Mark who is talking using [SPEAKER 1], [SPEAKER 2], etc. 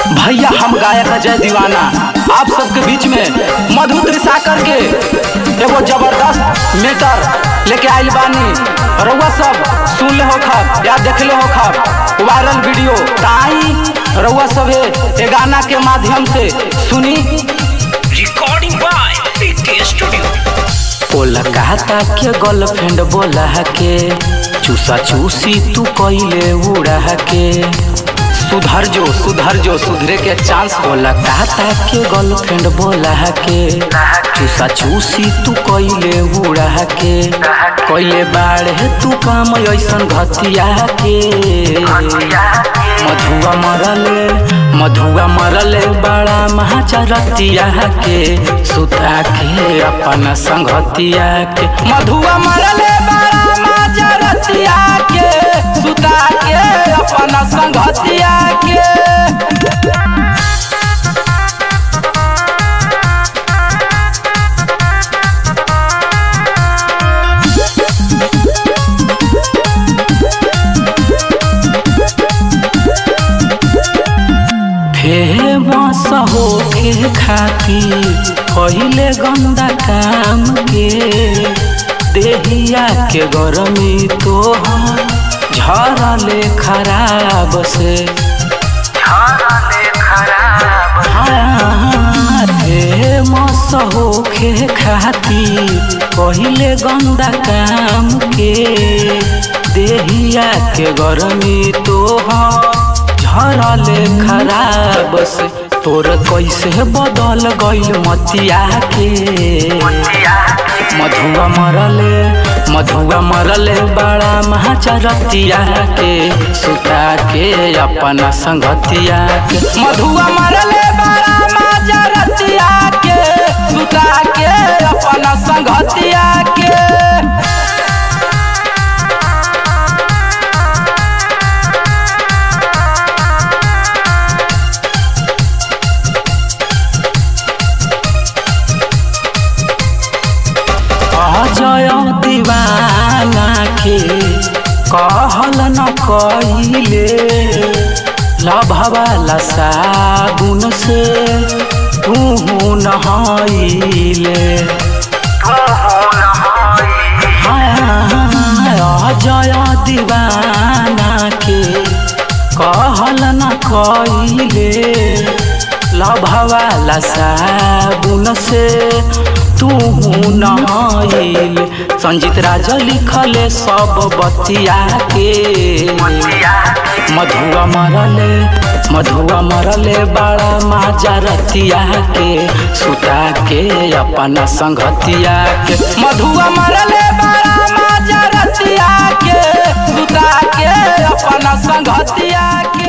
[SPEAKER 1] भैया हम गायक अजय दीवाना आप सबके बीच में मधु त्रिसाकर के एगो जबरदस्त मेटर लेके आइल बानी रउआ सब सुन ले हो खब या देख ले हो खब वायरल वीडियो ताई रउआ सभे ए गाना के माध्यम से सुनी
[SPEAKER 2] Recording by PK Studio.
[SPEAKER 1] Kolkata के गर्लफ्रेंड बोला के चूसा चूसी तू कैले उड़ा के सुधर जो सुधर जो सुधरे के चांस कोलकाता के गर्लफ्रेंड बोला के चूसा चूसी तू कैले उड़ा के कैले बाढ़े तू काम ऐसन घतिया के मधुआ मरले मधुआ मरले बड़ा महाचरतिया के सुता के अपन संगतिया के मधुआ मरले बड़ा महाचरतिया के सुता के अपन संगतिया के फेमस होके खातिर पहिले गंदा काम के देहिया के गरमी तो झरले खराब से हाँ, फेमस होके खातिर पहिले गंदा काम के देहिया के गरमी तो झरले खराब से तोर कैसे बदल गइल मतिया के मधुआ मरले मधुआ मरले बड़ा महाचरतिया के सुता के अपना संगतिया के मधुआ मरले बड़ा महाचरतिया के सुता के अपना संगतिया के अजय दीवाना के कहल न कइले लभवाला साबुन से तू नहाइले अजय दीवाना के कहल न कइले लभवाला साबुन से तू नहाइल संजीत राजा लिखले सब बतिया के मधुआ मरले मधुआ मरले बड़ा माजा रतिया के सुता के अपना संगतिया के मधुआ मरले बड़ा माजा रतिया के सुता के अपना संगतिया के